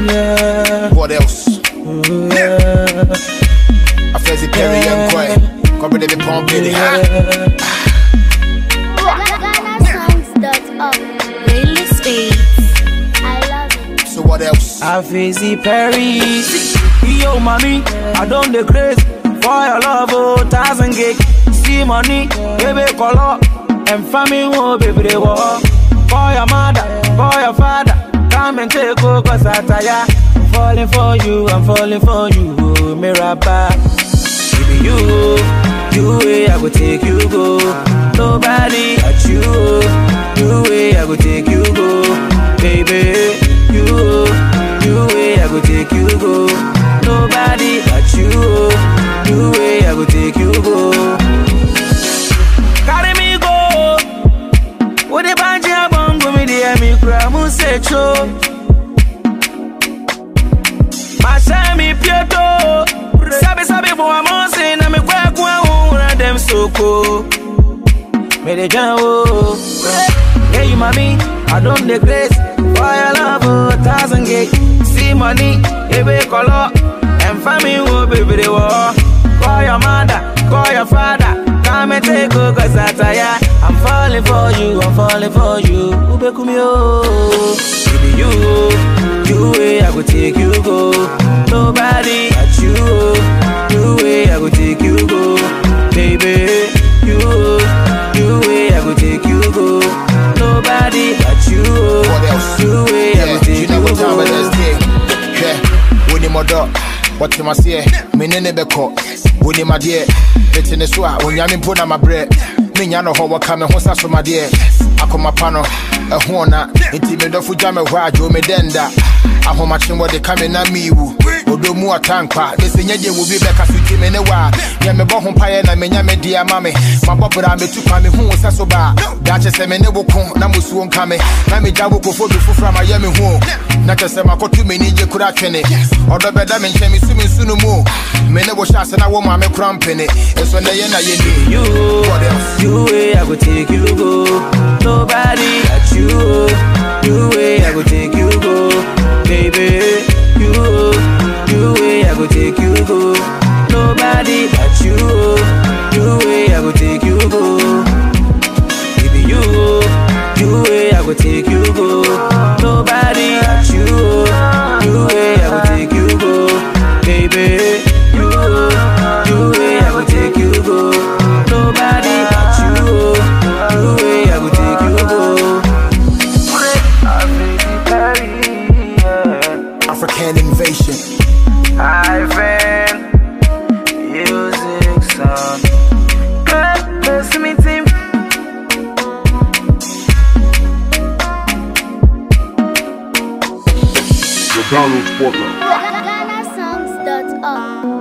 Yeah. What else? Yeah. I fancy Perry and Quay. Come with the pump in it, huh? GhanaSongs.org. Playlist Beats. I love it. So what else? I face Perry. Yo, mommy, I don't the craze for your love, oh, thousand gig. See money, baby, color, and family, oh, baby, they walk. For your mother, for your father, come and take over, cause I tire. I'm falling for you, I'm falling for you, oh, Mirabah. Baby, you, you way I go take you go. Nobody at you, you way I go take you go. Baby, you, you way I go take you go. Nobody at you, you way I go take you go. Carry me go. What the banja bongo me the me cry mu se cho. Masha mi pieto. Sabi sabi for a monse na me kwa kwa una dem soko. Me de jan wo. Yeah, you mommy, I don't the grace. For your love, oh, thousand gate. See money, baby color. And family, oh, baby, they war. Call your mother, call your father. Come and take over, cause I tire. I'm falling for you, I'm falling for you. Ube kumio. Baby, you, you way I go take you go. Nobody at you, you way I go take you go. Baby, you, you way I go take you go. Nobody at you, What else? you way I Yeah, go you take know you what time it go. is, day. Yeah, when him a dog. What him a say? Me nene be caught. When him a dear. Betting the swa. When yamin put on my bread. Me nyano ho waka me ho sa so my dear. Akoma pano. A hona. Inti me dofu jame hwa jo me denda. Ahoma chimbo de kame na miwu. Odo mu atankwa. Dese nyeje wo bi beka suti me ne wa. Nya me bo ho paye na me nya me dia mame. Mabobra me tu kwa me hu sa so ba. Dache se me ne wo ko na musuo nka me. Na me jawo kofo bi fufura ma ye me hu. Na kyɛ sɛ makɔto m'ani gye kora twene ɔdɔ bɛda me nkyɛn mesu me nsu no mu me ne wo hyɛ ase na wɔ ma me kora mpene ɛsɔ nnɛ yɛ na yɛni You, What else? you way I go take you go. Nobody at you, you way I go take you go. Baby, you, you way I go take you go. Nobody at you, you way I go take you go. Baby, you, you way I go take you go. Nobody at you, you way I go take you go. Baby, you, you way I go take you go. Nobody at you, you way I go take you go. African invasion Ivan, music sound. Good, listen me team. The Donald Porter. GhanaSongs.org.